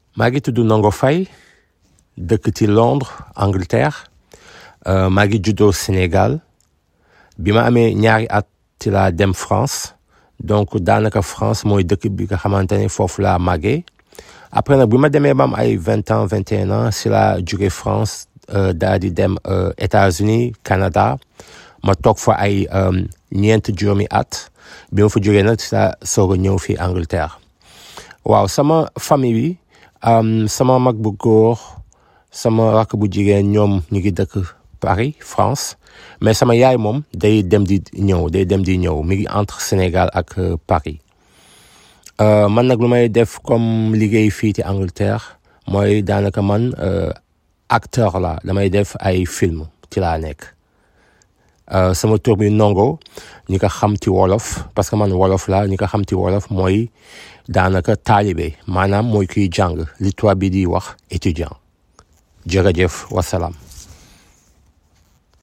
maa ngi tudd Ndongo Faye dëkk ci Londres Angleterre maa ngi juddoo Sénégal bi ma amee ñaari at ci laa dem France donc daanaka France mooy dëkk bi nga xamante ne foofu laa màggee après nag bi ma demee ba am ay vingt ans vingt et un ans si laa jóge France daal di dem États-Unis Canada ma toog fa ay ñeent juróomi at bi ma fa jógee nag si laa soog a ñëw fii Angleterre waaw sama famille bi sama mag bu góor sama rakk bu jigéen ñoom ñu ngi dëkk Paris France mais sama yaay moom day dem di ñëw day dem di ñëw mi ngi entre Sénégal ak Paris man nag lu may def comme liggéey fii ci Angleterre mooy daanaka man acteur la damay def ay film ci laa nekk sama tur bi Ndongo ñi ko xam ci wolof parce que man wolof la ñi ko xam ci wolof mooy daanaka taalibe maanaam mooy kuy jàng li tubaab bi di wax étudiant jërëjëf wasalaam